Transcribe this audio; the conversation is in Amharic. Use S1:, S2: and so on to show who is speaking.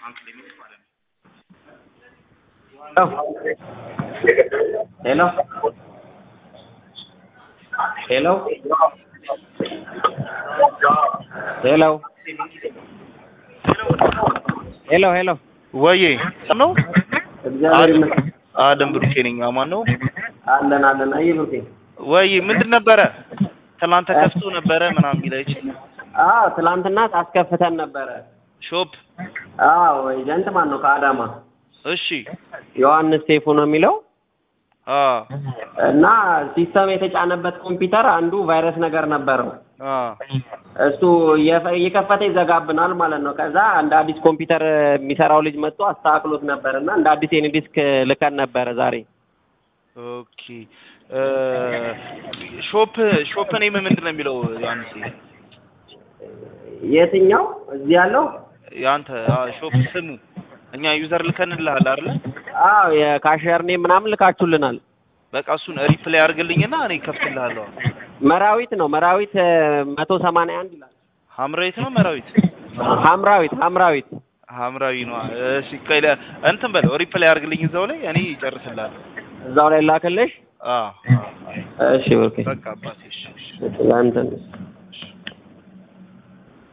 S1: ሄሎ ሄሎ ሄሎ ሄሎ ሄሎ
S2: ወዬ ነው
S1: እግዚአብሔር ይመስገን
S2: አለም ብሩኬ ነኝ። አማን ነው
S1: አለን አለን። አይ ብሩኬ
S2: ወይ ምንድን ነበረ? ትናንት ተከፍቶ ነበረ ምናምን የሚለች
S1: አዎ ትላንትና አስከፍተን ነበረ።
S2: ሾፕ።
S1: አዎ ኤጀንት ማን ነው? ከአዳማ
S2: እሺ
S1: ዮሐንስ ሴፉ ነው የሚለው
S2: አ
S1: እና ሲስተም የተጫነበት ኮምፒውተር አንዱ ቫይረስ ነገር ነበረው።
S2: አ
S1: እሱ እየፈ- እየከፈተ ይዘጋብናል ማለት ነው። ከዛ እንደ አዲስ ኮምፒውተር የሚሰራው ልጅ መጥቶ አስተካክሎት ነበር እና እንደ አዲስ የኔ ዲስክ ልከን ነበረ ዛሬ።
S2: ኦኬ እ ሾፕ ሾፕ ኔም ምንድን ነው የሚለው ዮሐንስ?
S1: የትኛው እዚህ ያለው?
S2: ያንተ አ ሾፕ ስሙ እኛ ዩዘር ልከንልሃል አይደለ?
S1: አዎ የካሸር ኔም ምናምን ልካችሁልናል።
S2: በቃ እሱን ሪፕላይ አድርግልኝና እኔ ከፍትልሃለሁ።
S1: መራዊት ነው መራዊት መቶ ሰማንያ አንድ ይላል።
S2: ሐምራዊት ነው መራዊት?
S1: ሐምራዊት ሐምራዊት
S2: ሐምራዊ ነው። እሺ ቆይ ለ- እንትን በለው ሪፕላይ አድርግልኝ እዛው ላይ እኔ እጨርስልሃለሁ።
S1: እዛው ላይ ላክልሽ።
S2: አ
S1: እሺ ብሩኬ
S2: በቃ አባቴ እሺ እሺ
S1: ለእንትን